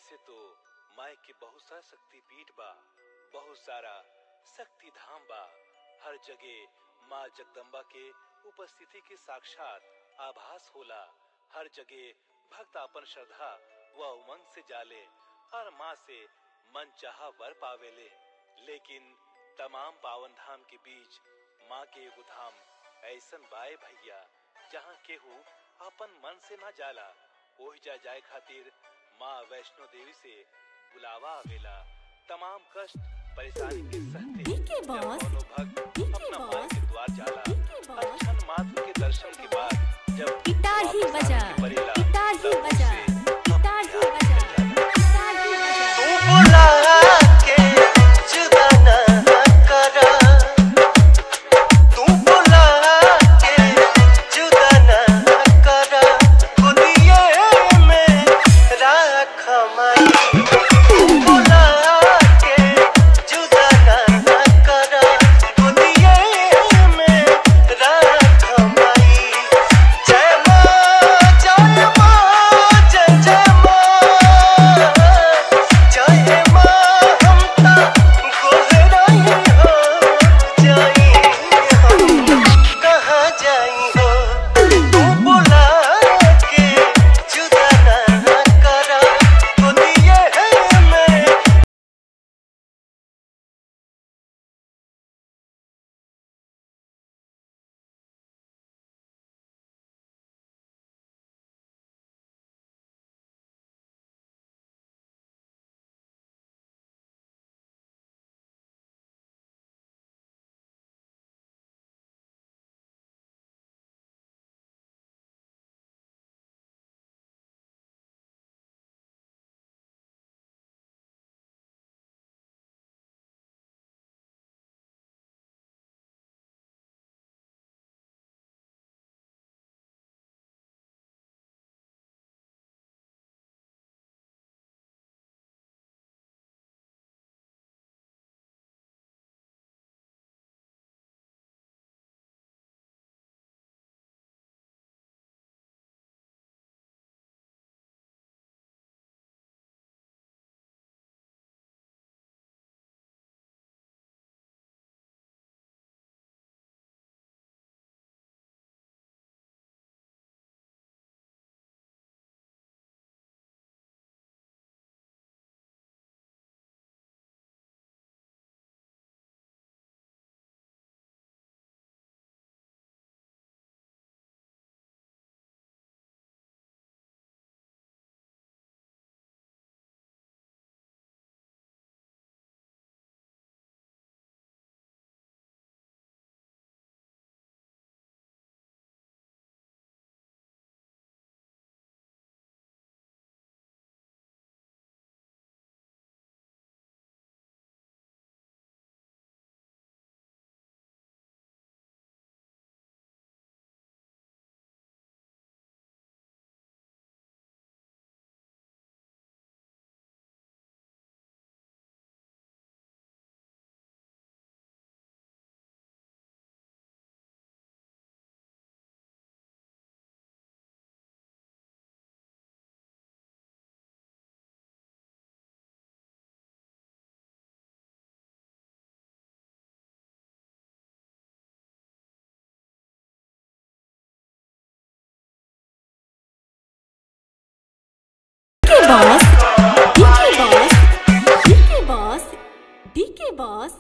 वैसे तो माई के बहुत सारा शक्ति पीठ बा बहुत सारा शक्ति धाम बा हर जगह माँ जगदम्बा के उपस्थिति के साक्षात आभास होला हर जगह भक्त अपन श्रद्धा व उमंग से जाले और माँ से मन चाहा वर पावेले लेकिन तमाम पावन धाम के बीच माँ के एगो धाम ऐसन बाए भैया जहाँ केहू अपन मन से ना जाला ओहि जा जाए खातिर माँ वैष्णो देवी से बुलावा आवेला तमाम कष्ट परेशानी के सहते डीके जब बॉस, कोनो भक्त डीके अपना माँ बॉस, के द्वार जाला डीके बॉस। और क्षण मात्र के दर्शन के बाद जब गिटार ही वापस बजा आने के परेला, गिटार ही तब बजा उसे गिटार ही अपने बजा आप मिल जाता। गिटार ही बजा तू बुला के जुदा ना करा तू बुला के जुदा ना करा खुदिये में राख माई तू बुला के जुदा ना करा खुदिये में राख माई जय माँ जय माँ जय जय माँ जय माँ हम ता गोहराई हो जाई हम कहाँ जाई हो तू बुला के जुदा ना करा खुदिये में DK boss DK boss DK boss DK boss